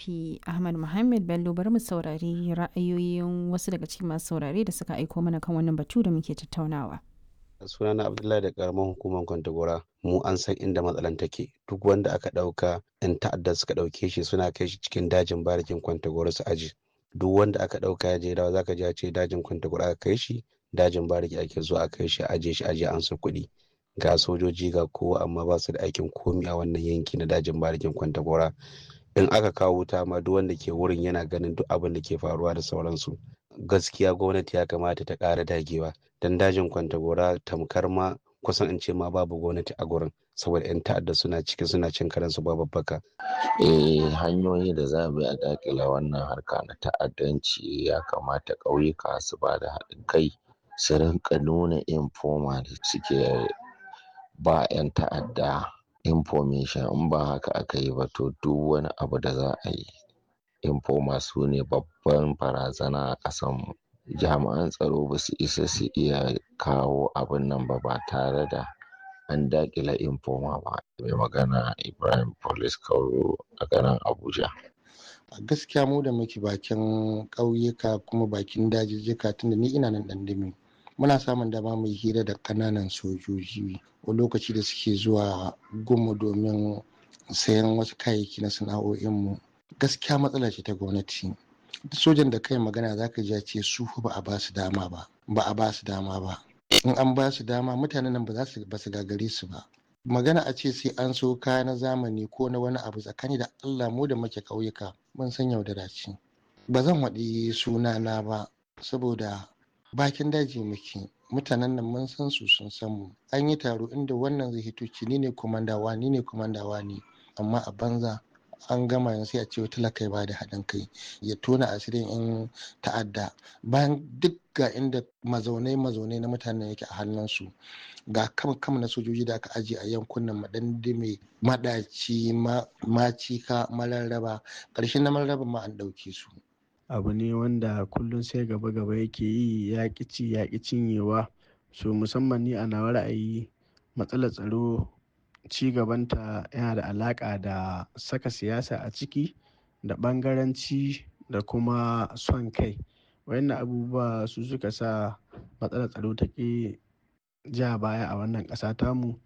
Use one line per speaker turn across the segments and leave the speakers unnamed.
pdp ahmad muhammad bello bari mu saurari ra'ayoyin wasu daga cikin masu saurare da suka aiko mana kan wannan batu da muke tattaunawa
sunana abdullahi da karamar hukumar kwantagora mu an san inda matsalan take duk wanda aka ɗauka yan ta'adda suka ɗauke shi suna kai shi cikin dajin barikin kwantagora su aji duk wanda aka ɗauka ya je dawa zaka ji ce dajin kwantagora aka kai shi dajin bariki ake zuwa a kai shi aje shi aje an su kuɗi ga sojoji ga kowa amma ba su da aikin komi a wannan yanki na dajin barikin kwantagora in aka kawo wuta ma duk wanda ke wurin yana ganin duk abin da ke faruwa da sauransu gaskiya gwamnati ya kamata ta ƙara dagewa don dajin kwantagora tamkar ma kusan in ce ma babu gwamnati a gurin saboda 'yan ta'adda suna ciki suna cin karansu babu baka.
eh hanyoyi da za mu a dakila wannan harka na ta'addanci ya kamata ƙauyuka su ba da haɗin kai su rinka nuna infoma da suke ba 'yan ta'adda information in ba haka aka yi ba to duk wani abu da za a yi infoma su ne babban barazana a ƙasanmu jami'an tsaro ba su isa su iya kawo abin nan ba ba tare da an daƙila infoma ba mai magana ibrahim police kauro a garin abuja
a gaskiya mu da muke bakin ƙauyuka kuma bakin dajijjika tunda ni ina nan ɗandami muna samun dama mu yi hira da ƙananan sojoji a lokaci da suke zuwa gumu domin sayan wasu kayayyaki na sana'o'inmu gaskiya matsala ce ta gwamnati sojan da kai magana za ka ji ce su ba a ba su dama ba ba a ba su dama ba in an ba su dama mutanen nan ba za su ba su gagare su ba magana a ce sai an so kaya na zamani ko na wani abu tsakani da allah mu da muke ƙauyuka mun san yaudara ce ba zan waɗi sunana ba saboda bakin daji muke mutanen nan mun san su sun san mu an yi taro inda wannan zai hito ci ni ne komandawa ni ne komandawa ne amma a banza an gama yanzu sai a ce talaka ba da haɗin kai ya tona asirin in ta'adda bayan duk ga inda mazaunai mazaunai na mutanen yake a hannunsu ga kam kam na sojoji da aka ajiye a yankunan madandime madaci macika mararraba ƙarshen na mararraba ma an ɗauke su
abu ne wanda kullum sai gaba gaba yake yi ya ci ya cinyewa so musamman ni a nawa ra'ayi matsalar tsaro ci gabanta yana da alaƙa da saka siyasa a ciki da ɓangaranci da kuma son kai wayannan abubuwa su suka sa matsalar tsaro ta ƙi ja baya a wannan ƙasa tamu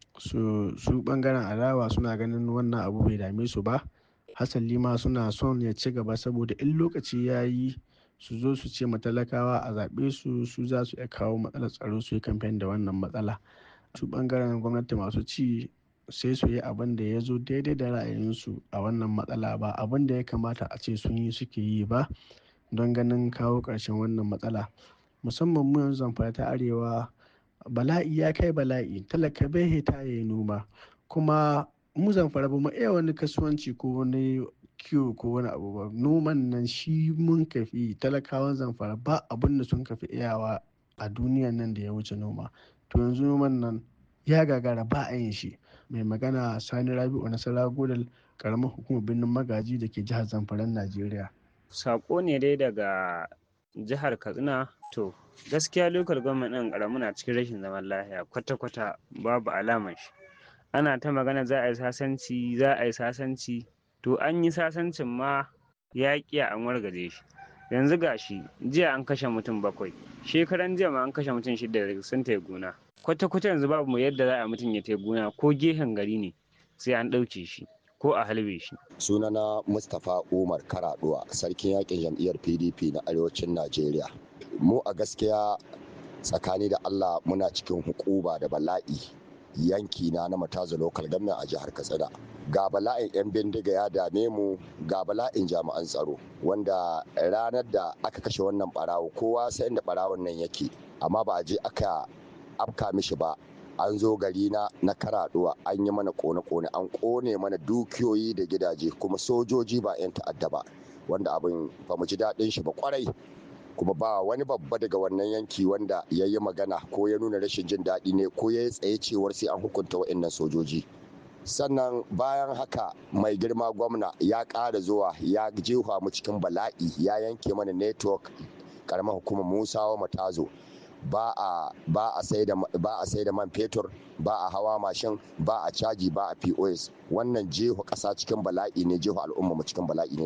su su ɓangaren adawa suna ganin wannan abu bai dame su ba hasali ma suna son ya ci gaba saboda in lokaci ya yi su zo su ce matalakawa a zaɓe su su za su iya kawo matsalar tsaro su yi kamfen da wannan matsala su ɓangaren gwamnati masu ci sai su yi abin da ya zo daidai da ra'ayinsu a wannan matsala ba abin da ya kamata a ce sun yi suke yi ba don ganin kawo ƙarshen wannan matsala musamman mu yanzu zamfara ta arewa bala'i ya kai bala'i talaka bai hita ya yi noma kuma mu zamfara ba mu iya wani kasuwanci ko wani kiwo ko wani abu ba noman nan shi mun kafi talakawan zamfara ba abin da sun kafi iyawa a duniyan nan da ya wuce noma to yanzu noman nan ya gagara ba a yin shi mai magana sani rabi'u nasara godal karamar hukumar birnin magaji da ke jihar zamfaran najeriya
sako ne dai daga jihar katsina to gaskiya lokal gwamnati ɗin ƙaramu na cikin rashin zaman lafiya kwata-kwata babu alamar shi ana ta magana za a yi sasanci za a yi sasanci to an yi sasancin ma ya ƙiya an wargaje shi yanzu gashi jiya an kashe mutum bakwai shekaran jiya ma an kashe mutum shida sun tai gona kwata-kwata yanzu babu mu yadda za a mutum ya tai gona ko gehen gari ne sai an ɗauke shi ko a halbe shi.
sunana mustapha umar karaduwa sarkin yakin jam'iyyar pdp na arewacin najeriya mu a gaskiya tsakani da allah muna cikin hukuba da bala'i yanki na na mataza local government a jihar katsina ga bala'in 'yan bindiga ya dame mu ga bala'in jami'an tsaro wanda ranar da aka kashe wannan barawo kowa sai inda barawon nan yake amma ba a je aka afka mishi ba an zo gari na na karaduwa an yi mana kone-kone an kone mana dukiyoyi da gidaje kuma sojoji ba 'yan ta'adda ba wanda abin ba mu ji daɗin shi ba kwarai kuma ba wani babba daga wannan yanki wanda ya yi magana ko ya nuna rashin jin daɗi ne ko ya yi tsaye cewar sai an hukunta wa'annan sojoji sannan bayan haka mai girma gwamna ya ƙara zuwa ya jefa mu cikin bala'i ya yanke mana network karamar hukumar musawa matazo ba a ba a sai da ba a sai da man fetur ba a hawa mashin ba a caji ba a POS wannan jeho ƙasa cikin bala'i ne jeho al'umma mu cikin bala'i ne